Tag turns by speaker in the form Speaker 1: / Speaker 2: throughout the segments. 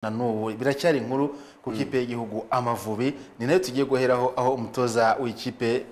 Speaker 1: na n'ubu biracyari inkuru ku ikipe y'igihugu amavubi ni nayo tugiye guheraho aho umutoza w'ikipe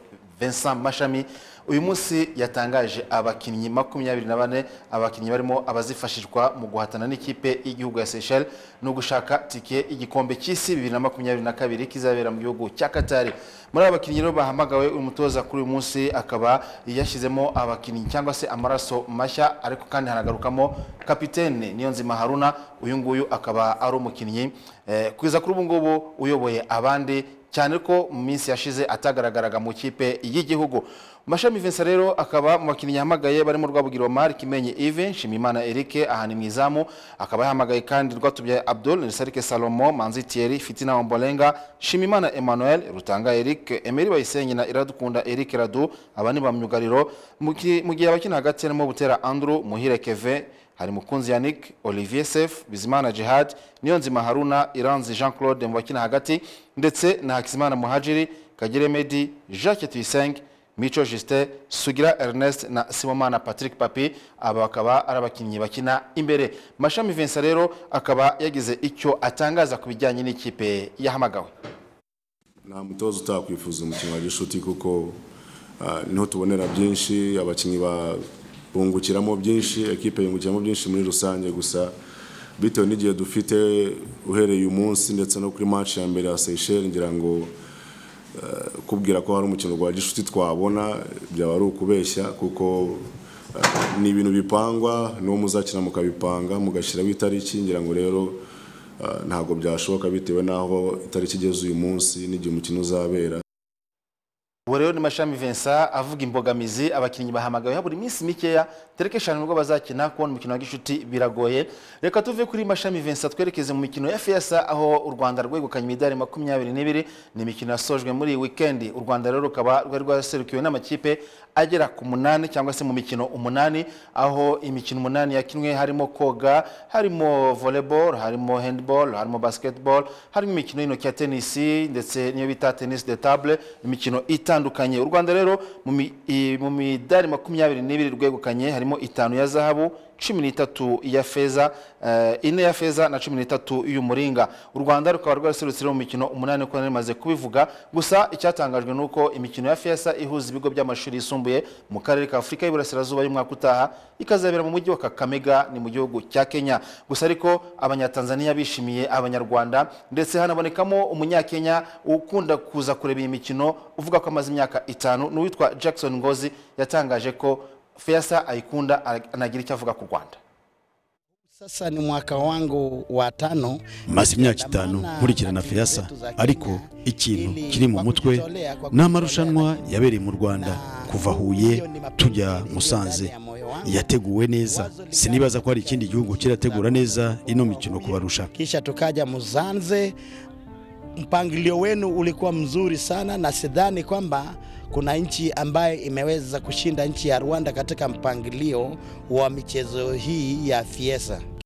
Speaker 1: Vincent Mashami uyu munsi yatangaje abakinnyi makumyabiri na bane abakinnyi barimo abazifashishwa mu guhatana n'ikipe y'igihugu ya Seychelles no gushaka tike y'igikombe cy'isi bibiri na makumyabiri na kabiri kizabera mu gihugu cya Katari muri aba bakinnyi rero bahamagawe uyu mutoza kuri uyu munsi akaba yashyizemo abakinnyi cyangwa se amaraso mashya ariko kandi hanagarukamo kapitene Niyonzima Haruna uyu nguyu akaba ari umukinnyi eh, kugeza kuri ubu ngubu uyoboye abandi cyane ko mu minsi yashize atagaragaraga mu kipe y'igihugu mashami vincent rero akaba mu bakinnyi yahamagaye barimo rwabugiro mari kimenyi ive nshimimana eric ahani mu izamu akaba yahamagaye kandi rwatubyaye abdul nisarike salomo manzi thierry fitina ombolenga nshimimana emmanuel rutanga eric emeri bayisenyi na iradukunda eric radu aba ni bamyugariro mu ki- mu gihe abakina hagati harimo butera andrew muhire keve hari mukunzi yannick olivier sef bizimana jihad niyonzima haruna iranzi jean claude mu bakina hagati ndetse na hakizimana muhajiri kagire medi jacques tuyisenge mico justin sugira ernest na simomana patrick papi aba bakaba ari abakinnyi bakina imbere mashami vincent rero akaba yagize icyo atangaza ku bijyanye n'ikipe yahamagawe
Speaker 2: nta mutoza utakwifuza umukino wa gishuti kuko ah, niho tubonera byinshi abakinnyi ba- bungukiramo byinshi ekipe yungukiramo byinshi muri rusange gusa bitewe n'igihe dufite uhereye uyu munsi ndetse no kuri match ya mbere ya Seychelles ngira ngo ah, kubwira ko hari umukino wa gishuti twabona byaba ari ukubeshya kuko ah, ni ibintu bipangwa n'uwo muzakina mukabipanga mugashyiraho itariki ngira ngo rero ah, ntabwo byashoboka bitewe n'aho itariki igeze uyu munsi n'igihe umukino uzabera
Speaker 1: ubu rero ni mashami vincent avuga imbogamizi abakinnyi bahamagawe habura iminsi mikeya tereke eshanu nibwo bazakina kubona umukino wa gishuti biragoye reka tuve kuri mashami vincent twerekeze mu mikino ya fiyasa aho u rwanda rwegukanye imidari makumyabiri n'ibiri ni imikino yasojwe muri iyi wikendi u rwanda rero rukaba rwari rwaraserukiwe n'amakipe agera ku munani cyangwa se mu mikino umunani aho imikino umunani yakinwe harimo koga harimo volleyball harimo handball harimo basketball harimo imikino y'intoki ya tenisi ndetse niyo bita tenisi de table imikino itandukanye u rwanda rero mu mi- i- mu midari makumyabiri n'ibiri rwegukanye harimo itanu ya zahabu cumi n'itatu ya feza eh, ine ya feza na cumi n'itatu y'umuringa u rwanda rukaba rwaraserutse rero mu mikino umunani uko nari maze kubivuga gusa icyatangajwe ni uko imikino ya feza ihuza ibigo by'amashuri yisumbuye mu karere ka afurika y'iburasirazuba y'umwaka utaha ikazabera mu mujyi wa kakamega ni mu gihugu cya kenya gusa ariko abanyatanzaniya bishimiye abanyarwanda ndetse hanabonekamo umunyakenya ukunda kuza kureba iyi mikino uvuga ko amaze imyaka itanu n'uwitwa jackson ngozi yatangaje ko feza ayikunda anagira icyo avuga ku rwanda
Speaker 3: Sasa ni mwaka wangu wa tano
Speaker 4: maze imyaka itanu nkurikirana feyasa ariko ikintu kiri mu mutwe ni amarushanwa yabereye mu rwanda kuva huye tujya musanze yateguwe neza sinibaza ko hari ikindi gihugu kirategura neza ino mikino kubarusha
Speaker 3: kisha tukaja Muzanze. Mpangilio wenu ulikuwa mzuri sana, na sidhani kwamba kuna nchi ambayo imeweza kushinda nchi ya Rwanda katika mpangilio wa michezo hii ya Fiesa.